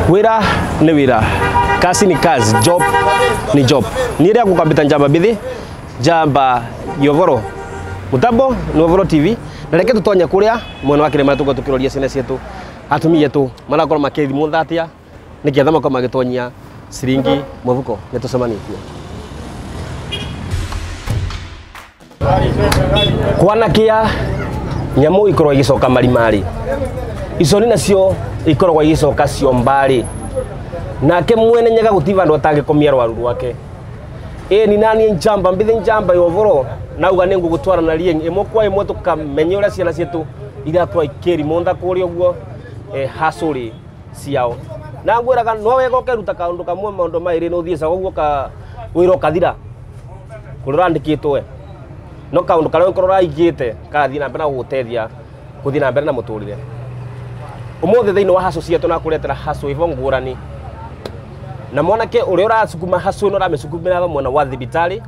wira nĩ wira kazi ni kazi job ni job niĩ rĩa gũkambĩta njamba mbithi njamba yovoro mutambo ni ovoro tv na reke tũtonye kũrĩa mwena wa kĩrĩma tũkorwo tũkĩroria ciana ciitũ atumia aitũ marakorwo makĩthimwo thatia nĩkĩetha makorwo magĩtonyia ciringi mũhuko nĩ tũcemanĩtie kwanakia nyamũ ikorwo igĩcoka marimarĩ iconi nacio ikoragwo igĩcoka ciombarĩ nake mwene nyaga gũtirĩ vandũ atangĩkomia rwaru rwake ĩ ni naniĩ njamba mbithi njamba yovoro nauga nĩ ngũgũtwara na rieng ĩmwe kwa ĩmwe tũkamenya ũrĩa ciana ciitũ irakorwo ikĩrimũnda kũrĩa ũguo eh, hasũrĩ ciao na ngwĩraga no wega ũkeruta kaũndũ kamwe maũndũ maĩrĩ no ũthiĩ caga ũguo ka wĩra ũkathira kũrĩa ũrandĩkĩtwo we no kaũndũ karĩa ũkorwo ũraigĩte kagathiĩ na mbere na gũgũteithia gũthiĩ na mbere na mũtũrĩre ũmũthĩ thĩinĩ wa haco cietũ na kũretera haco ivo ngũrani na mwanake ũrĩa ũracukuma haco ĩno ũramĩcukumĩra mwena wa thibitarĩ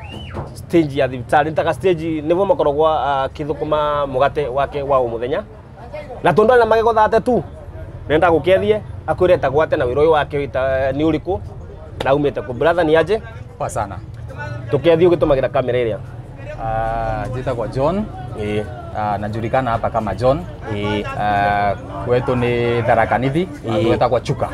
stage ya thibitarĩ nĩtaga stage nĩvo makoragwo akĩthũkũma mũgate wake wa o mũthenya na tondũ arĩ na magego thate tu nenda gũkethie akwĩre etagwo na wĩra ũyũ wake wĩta nĩ ũrĩkũ na umĩte kũ brother ni aje Poa sana. tũkethie ũgĩtũmagĩra kamera ĩrĩa Uh, jitagwa John. ĩĩ Uh, najulikana hapa kama John. ĩĩ Uh, kwetu ni Tharakanithi. Ĩĩ. Uh, gwetagwa Chuka.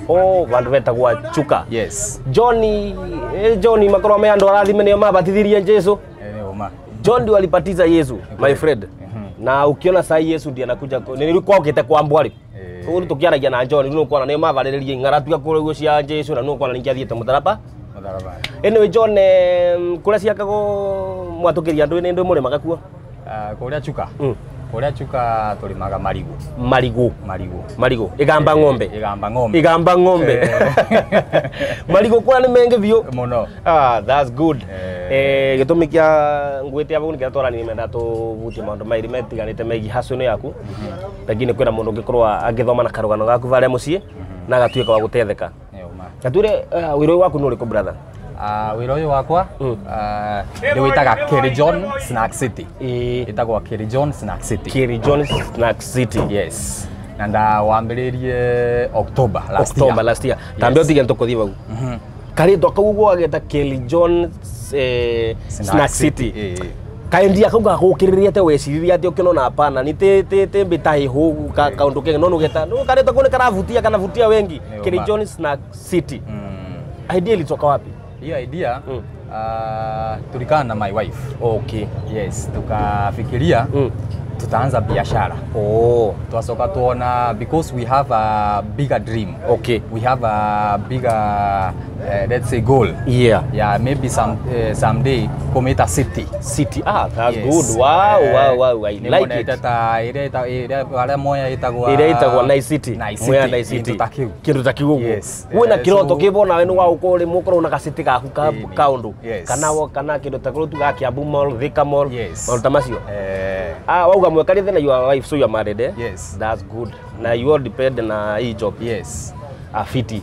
o vandu vetagwo chuka Yes. John eh, John makorwo me andũ arathime nĩo mabatithirie Jesu Eh, uma. John ndio alibatiza Yesu my kweli. friend Mhm. na ukiona saa hii Yesu ndiye anakuja ku- nĩ kwa ukite kwa mbwari Eh. Ũguo tukiaragia na John nĩ kuona nĩo mavarĩrĩrie ng'ara tuga kũrĩa guo cia Jesu na nĩ kuona ningĩ athiĩte mũtharaba Mũtharaba. anyway John eh, kũrĩa ciakagwo mwatũkĩria andũ nĩ ndũ mũrĩmaga kuo Uh, kũrĩa Chuka. Mm. Kũrĩa Chuka tũrĩmaga marigũ. marigũ Marigũ. marigũ igamba ng'ombe Igamba ng'ombe. igamba ng'ombe Eh. marigũ kũrĩa nĩ mengi biũ Mũno. Ah, that's good. Eh. Eh, gĩtũmi kĩa ngwĩte abo nĩkĩrĩa twarani menda tũhutie maũndũ maĩrĩ metiganĩte megiĩ haco-inĩ yaku pengine kwĩna mũndũ ũngĩkorwo agĩthoma na karũgano gaku varĩa mũciĩ na agatuĩka wa gũtetheka Eh, uma. gatwĩre uh, wĩra ũyũ waku nĩ ũrĩkũ brother Uh, wĩra ũyũ wakwa Mm. uh, nĩ wĩtaga Kerry John Snack City. Ĩ, Ĩtagwo Kerry John Snack City. Kiri John Snack City Yes. Na ndawambĩrĩirie October last October year. last year tambia Yes. ũtige tũkũthiĩ vau Mhm. karĩtwa kau ũguo ageta Kelly John eh, Snack City Eh, eh. kaendia kau gagũkĩrĩria te weciririe atĩ ũkĩnona hapana ni tĩ tĩ tĩ mbĩta hĩhũ ka kaũndũ kenge no nũgeta no karĩtwa kau nĩ karavutia kanavutia wengi Nĩ Kelly ũma. John Snack City Mm. idea ilitoka wapi Hiyo idea Mm. uh, tulikana na my wife. okay Yes, tukafikiria mm. tutaanza biashara. oh Twacoka tuona because we have a bigger dream. okay We have a bigger uh, let's say goal. yeah Yeah, maybe some uh, someday kumita city. city ah that's Yes. good wow Eh, wow wow i nĩ like monete it ta ĩrĩa ĩta- ĩrĩa harĩa moya ĩtagwo ĩrĩa ĩtagwo Nice City Nice Mwea City, Nice City kĩndũ ta kĩu. kĩndũ ta kĩu ũguo Yes. wĩna Eh, kĩroto so- kĩbo nawe nĩ wagũkorwo rĩ mũkorwo na gacĩtĩ gaku ka Ĩni. kaũndũ Yes. kana wo- kana kĩndũ ta kĩrĩa tugaga Kiambu Mall Thika Mall Yes. maũndũ ta macio Eh, Ah, wauga mwekarĩte na your wife so you are married eh? Yes. That's good. Na you all depend na hii job. yes Afiti.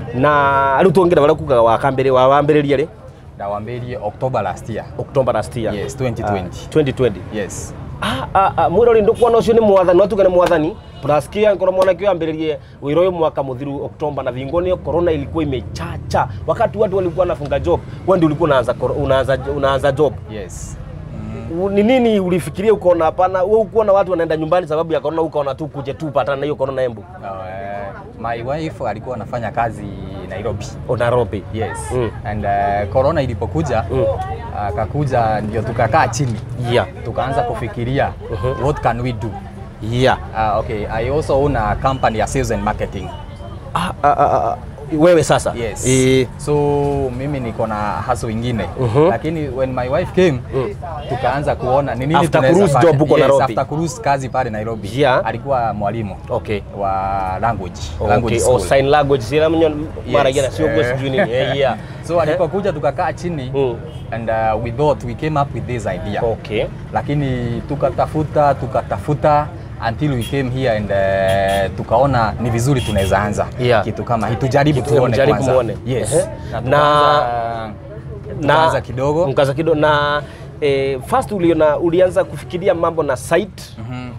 Na rĩu tuongere barĩa kugaga wakambĩrĩ wa wambĩrĩria rĩ ndawambĩrie October last year October last year. Yes, 2020. Ah, 2020. yes Ah, ah, ah, mwĩrori ndũkuona ũcio nĩ mwathani no tuge nĩ mwathani plus kia ngoro mwanake ũyũ ambĩrĩrie wĩra ũyũ mwaka mũthiru Oktoba na vingoni corona ilikuwa imechacha wakati watu walikuwa wanafunga job wewe ndio ulikuwa unaanza kor- unaanza unaanza job yes U- ni nini ulifikiria ukaona hapana wewe ukuona watu wanaenda nyumbani sababu ya corona ukaona tu kuje tu patana na hiyo corona embu no, eh, my wife alikuwa anafanya kazi Nairobi o Nairobi yes Mm. and uh, corona ilipokuja Mm. akakuja ndio tukakaa chini yeah tukaanza kufikiria Mhm. what can we do yeah uh, okay i also own a company ya sales and marketing ah, ah, ah, ah. wewe sasa yes eh, so mimi niko na haso ingine Mhm. lakini when my wife came Mm. tukaanza kuona ni nini After tunaweza cruise fanya. job huko yes, Nairobi. after cruise kazi pale Nairobi Yeah. alikuwa mwalimu okay wa language language okay school. oh, sign language sila mnyo mara Yes. jana sio kwa Eh. sijui nini eh, yeah so alipokuja tukakaa chini Mm. and uh, we thought we came up with this idea okay lakini tukatafuta tukatafuta until we came here and uh, tukaona ni vizuri tunaweza anza Yeah. kitu kama hii tujaribu Kitu- tuone mjaribu kwanza. muone. yes Ehe. na Na- tukaanza tukaanza kidogo mkaza kidogo na eh, first uliona ulianza kufikiria mambo na site Mhm.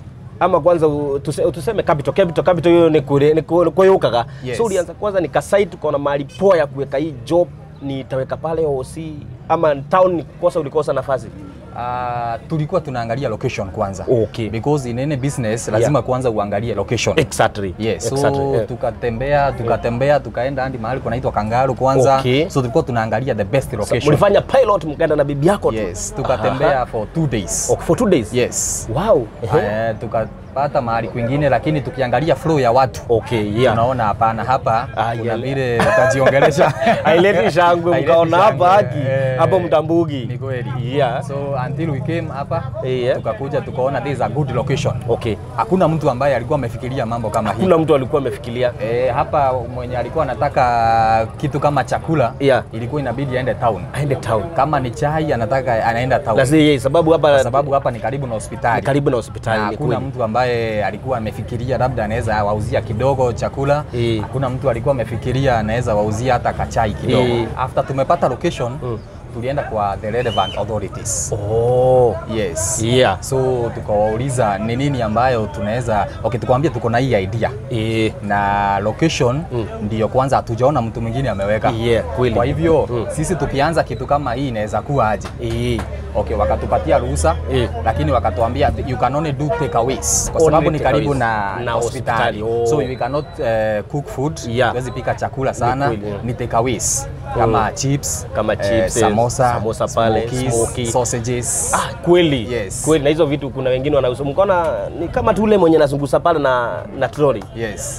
ama kwanza u- tuse, tuseme capital capital capital hiyo ni kule ni ku- kuyukaga Yes. so ulianza kwanza nika site tukaona mahali poa ya kuweka hii job nitaweka pale OC ama town nikosa ulikosa nafasi Uh, tulikuwa tunaangalia location kwanza Okay. because in any business lazima kwanza uangalie location exactly Yes, so exactly. yeah. tukatembea tukatembea tukaenda hadi mahali kunaitwa Kangaru kwanza Okay. so tulikuwa tunaangalia the best So, location mlifanya pilot mkaenda na bibi yako tu yes tukatembea Aha. for two days Oh, for two days yes wow Ehe. Eh, tukapata mahali kwingine lakini tukiangalia flow ya watu okay yeah tunaona hapana hapa Ah, kuna yeah. vile utajiongelesha haileti shangwe Haileti mkaona hapa shangwe, haki eh, hapo mtambugi ni kweli yeah so until we came hapa Yeah. tukakuja tukaona this is a good location okay hakuna mtu ambaye alikuwa amefikiria mambo kama hii kuna mtu alikuwa amefikiria E, hapa mwenye alikuwa anataka kitu kama chakula Yeah. ilikuwa inabidi aende town. aende town Kama ni chai anataka anaenda town, na si sababu hapa kwa sababu hapa ni karibu na ni hospitali karibu na na hospitali ni hakuna kweli. mtu ambaye alikuwa amefikiria labda anaweza wauzia kidogo chakula. Eh. Hakuna mtu alikuwa amefikiria anaweza wauzia hata kachai kidogo. Eh. After tumepata location Mm. tulienda kwa the relevant authorities. oh Yes. yeah So tukawauliza ni nini ambayo tunaweza okay, tukamwambia tuko na hii idea eh na location Mm. ndiyo kwanza hatujaona mtu mwingine ameweka. yeah kweli Kwa hivyo Mm. sisi tukianza kitu kama hii inaweza kuwa aje? eh Okay, wakatupatia ruhusa Eh. lakini wakatuambia you can only do takeaways kwa Only sababu ni karibu takeaways. na, Na hospitali. hospitali, oh. So we cannot uh, cook food. Yeah. Huwezi pika chakula sana. kweli, yeah. Ni takeaways kama chips, Kama eh, chips, eh, samosa, samosa pale, smokies, smoky. sausages. ah kweli Yes. kweli na hizo vitu kuna wengine wanauza mkaona ni kama tu ule mwenye anazungusa pale na na trolley Yes.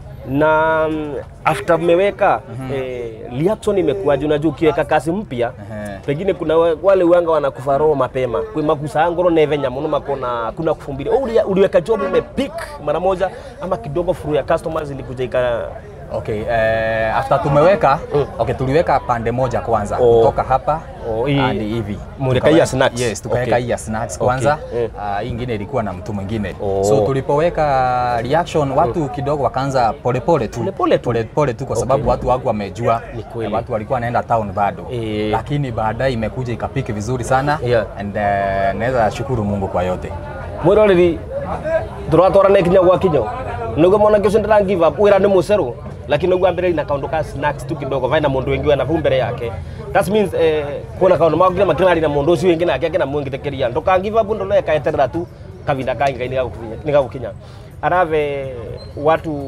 na mm, after mmeweka eh, reaction imekuwaje? Unajua, ukiweka kasi mpya Ehe. pengine kuna wa- wale wanga wanakufa roho mapema kwi makusa ngoro nevenya muno makona kuna kufumbiri oh, ulia- uliweka job imepik mara moja ama kidogo furu ya customers ilikuja ika Okay, eh, after tumeweka Mm. okay, tuliweka pande moja kwanza Oh. kutoka hapa Oh, hii- hadi hivi Mulika Tukaweka- hii ya snacks. Yes, tukaweka Okay. hii ya snacks kwanza. Okay. Eh. Ah, hii ingine ilikuwa na mtu mwingine. Oh. So tulipoweka reaction watu kidogo wakaanza polepole tu. Polepole tu. Polepole tu kwa Okay. sababu watu wangu wamejua Ni kweli. watu walikuwa wanaenda town bado. Eh. Lakini baadaye imekuja ikapiki vizuri sana Yeah. and uh, naweza shukuru Mungu kwa yote. mwiroreri turatwarana ikinya gwa kinyo niguo mwanake ucio ndira give up wira ni muceru lakini niguo ambire na kaundu ka snacks tu kidogo vaina mundu wengi wena vau mbere yake that means eh, kuna kaundu magire makirari na mundu ucio wengi nake akina mwingitekeria nduka give up ndolo ekaeterera tu kavinda kangi ngai nigagukinya arave watu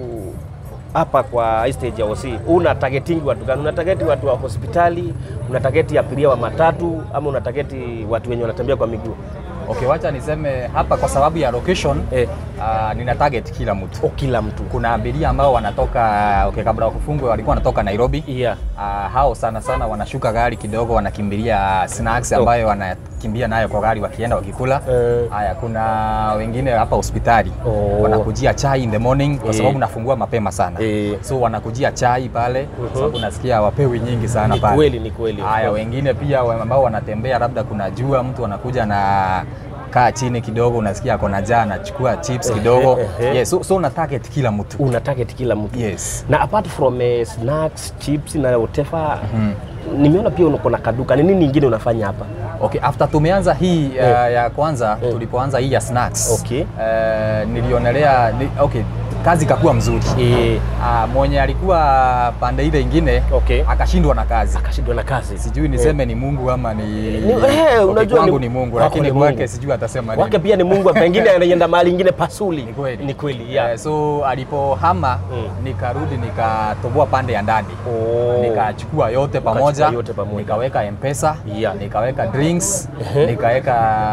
hapa kwa hii stage ya OC una targeting watu gani? Una target watu wa hospitali, una target abiria wa matatu, ama una target watu wenye wanatembea kwa miguu? Okay, wacha niseme hapa kwa sababu ya location Eh. uh, nina target kila mtu. O, kila mtu kuna abiria ambao wanatoka okay, kabla ya kufungwa walikuwa wanatoka Nairobi. yeah. Uh, hao sana sana wanashuka gari kidogo, wanakimbilia snacks ambayo wanakimbia nayo kwa gari wakienda wakikula. Eh. Haya, kuna wengine hapa hospitali Oh. wanakujia chai in the morning kwa Eh. sababu nafungua mapema sana Eh. so wanakujia chai pale kwa sababu nasikia wapewi nyingi sana Ni pale. kweli, ni kweli. Haya, wengine pia wa- ambao wanatembea, labda kuna jua, mtu anakuja na kaa chini kidogo, unasikia ako na njaa, anachukua chips kidogo. ehe. Yes, so, so una target kila mtu. una target kila mtu Yes. na apart from eh, snacks chips na whatever nimeona pia uko na kaduka ni nini ingine unafanya hapa Okay, after tumeanza hii uh, Eh. ya kwanza Eh. tulipoanza hii ya snacks Okay. uh, nilionelea ni, okay, kazi ikakuwa mzuri eh, uh, mwenye alikuwa pande ile ingine Okay. akashindwa na kazi akashindwa na kazi sijui niseme ni Mungu ama ni, Ni- eh, okay, unajua kwangu ni- ni Mungu kwako lakini ni kwake Mungu. sijui atasema nini. wake pia ni Mungu pengine anaenda mahali ingine pasuli Ni kweli. ni kweli yeah. Eh, so alipohama Mm. nikarudi nikatoboa pande ya ndani Oh. nikachukua yote pamoja, yote pamoja. nikaweka mpesa Yeah. nikaweka drinks Ehe. nikaweka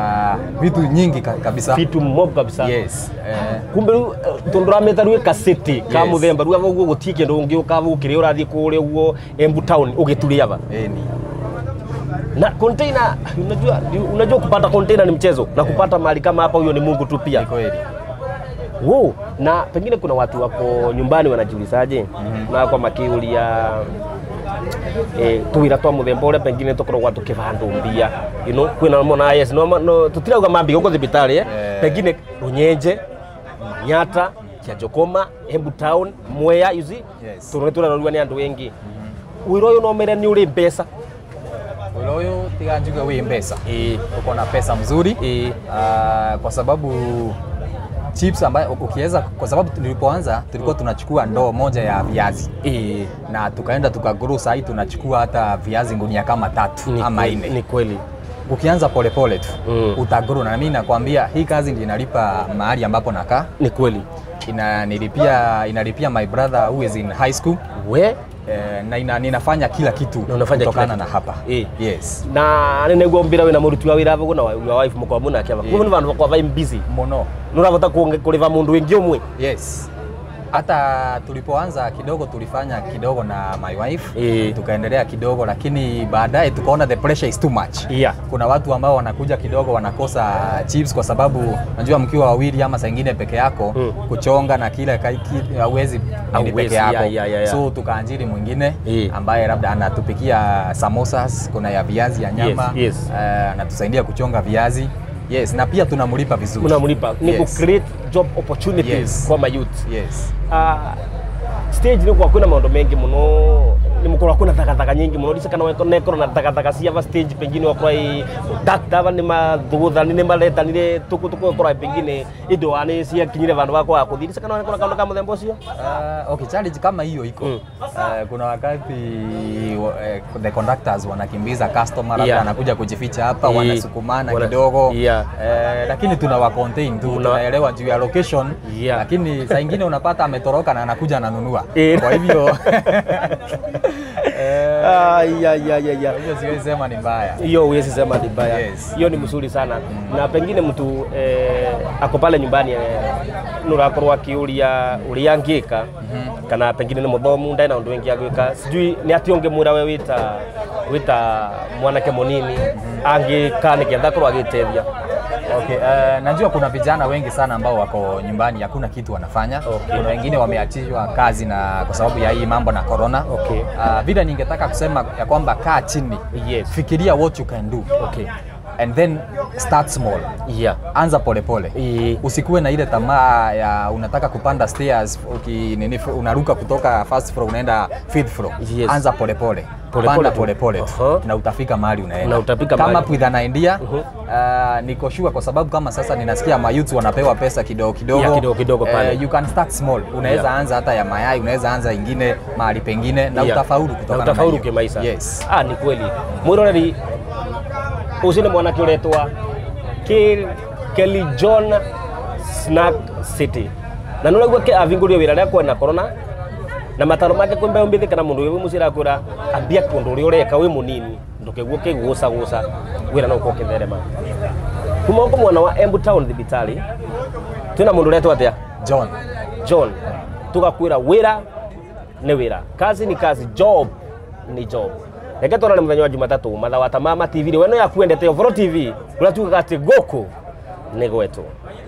vitu nyingi ka- kabisa vitu mob kabisa yes eh, kumbe riu tundurametha rwä kaseti ka Yes. må themba rä u gå tie kä ndå å ngä å kava å kä rä å rathiä kå rä a guo embu town å gä turä ava eh, ni na container unajua, unajua kupata container ni mchezo na kupata mahali kama hapa huyo ni Mungu tu ni pia kweli wow. na pengine kuna watu wako nyumbani wanajiulizaje mm -hmm. na kwa makiuria eh, tuwira twa muthemba uria pengine tukoragwa tukivandu mbia you know kwina mona yes no, no tutirauga mambi guko thibitari eh? Eh. pengine runyenje manyata kianjokoma embu town mwea you see Yes. turore turarorua ni andu wengi wira uyu no mere ni uri mbeca wĩra ũyũ tiga njuge wĩ mbeca eh uko na pesa mzuri eh uh, kwa sababu chips ambayo ukiweza, kwa sababu tulipoanza tulikuwa tunachukua ndoo moja ya viazi Eh, na tukaenda tukagrow, sahii tunachukua hata viazi ngunia kama tatu ni ama kweli- nne. Ni kweli. Ukianza polepole tu Mm. utagrow, na mimi nakwambia hii kazi ndio inalipa mahali ambapo nakaa Ni kweli. inanilipia inalipia my brother who is in high school We eh, na ina, ninafanya kila kitu Na unafanya kila kutokana na kitu. hapa Eh. yes na nä mbira wä na må ruti wa wä ra gå na wa wife må korwo må nake Yeah. kumå nä vandå bakwa vai busy mono nä å rabota kå rä va må ndå wä ngä å mwe yes hata tulipoanza kidogo tulifanya kidogo na my wife Eh. tukaendelea kidogo lakini baadaye tukaona the pressure is too much Yeah. kuna watu ambao wanakuja kidogo wanakosa chips kwa sababu najua mkiwa wawili ama saa ingine peke yako Mm. kuchonga na kila kaiki hauwezi nini Hauwezi, peke yako yeah, yeah, yeah, yeah. so tukaanjiri mwingine Eh. ambaye labda anatupikia samosas kuna ya viazi ya nyama Yes, yes. eh, anatusaidia kuchonga viazi yes na pia tunamlipa vizuri må namå ripa nä gå Yes. create job opportunities Yes. kwa mayouth yes Ah, stage nä kwa kwä na maå mengi må no nä må korwo kwä na thagathaka nyingä må no ndica kana nekorwo na thagathaka ciava stage pengine wakorwa daktava nä mathågåthani nä maretanire tå kå korwa pengine indo wa nä ciakinyire vandå vakwa kå thiä ndica kana nekora kaå ka må themba å cio Uh, okay, challenge kama hiyo iko Mm. uh, kuna wakati uh, the conductors wanakimbiza customer labda Yeah. anakuja kujificha hapa Eh, wanasukumana wana- kidogo Yeah. uh, lakini tunawa contain tu Una- tunaelewa juu ya location Yeah. lakini saa ingine unapata ametoroka na anakuja ananunua Eh. kwa hivyo eh, Ai, ai, ai, ai, ai. kwa hivyo siwezi sema ni mbaya hiyo huwezi sema ni mbaya Yes. hiyo ni mzuri sana na pengine mtu eh, ako pale nyumbani eh, nurakorwo akiuria uria ngika kana pengine ni muthomu ndai na undu wingi agwika sijui ni ati ungemwira we wita wita mwanake munini angika nigetha korwo agitethia Okay, uh, najua kuna vijana wengi sana ambao wako nyumbani hakuna kitu wanafanya. Okay. Kuna wengine wameachishwa kazi na kwa sababu ya hii mambo na corona. Okay. Uh, vile ningetaka kusema ya kwamba kaa chini, Yes. fikiria what you can do okay and then start small. yeah Anza polepole Eh. usikuwe na ile tamaa ya unataka kupanda stairs uki, nini, unaruka kutoka first floor unaenda fifth floor. Yes. Anza polepole Pole panda pole tu. polepole tu Aha. na utafika mahali unaenda. Na utafika kama mahali. with an idea Mhm. uh, niko sure kwa sababu kama sasa ninasikia mayouth wanapewa pesa kidogo kidogo, Yeah, kidogo kidogo pale. you can start small. Unaweza Yeah. anza hata ya mayai, unaweza anza ingine mahali pengine na Yeah. utafaulu na kutokana utafaulu hiyo. kimaisha Yes. ah, ni kweli mwiroreri ucio nä mwanake å retwa kelly john snack city na nä raigua avingå rio wä ra rä a kwena korona na mataro make kwä mbeå mbä thä kana må ndå wä må ciä rakwä ra ambia kå ndå å rä a å reka wä må nini ndå kä guo kä gå ca gå ca wä ra no å kä therema kuma gå mwana wa embu town thibitarä twä na må ndå retwo atä a John. John tugakwira wira ni wira kazi ni kazi job ni job reke twarane muthenya wa jumatatu mathaa wa tamama tv rä weno yaku endete ovoro tv å rä a tugaga atä gåkå nä gwetwo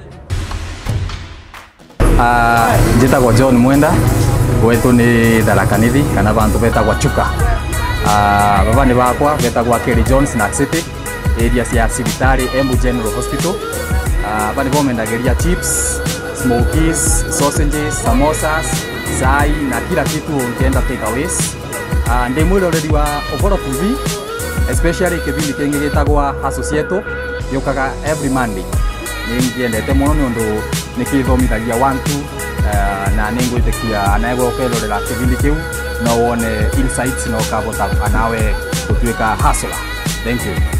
Uh, njĩtagwo John Mwenda gwetũ nĩ tharakanithi kana bantu betagwa chuka uh, baba nĩ bakwa betagwa Kelly John Snack City area cia cibitarĩ Embu General Hospital uh, ba nĩ bomendagĩria chips smokies sausages samosas cai na kila kitu ũngĩenda takeaways uh, ndĩ mwĩroreri wa Oboro TV especially kĩbindi kĩngĩ gĩtagwa Associato gĩũkaga every Monday nĩ ngĩendete mũno nĩ ũndũ nĩ kĩthomithagia one two uh, na nĩ ngwĩtĩkia anegwe ũkerorera kĩbindi kĩu no wone insights na ũkahota anawe gũtuĩka hustler thank you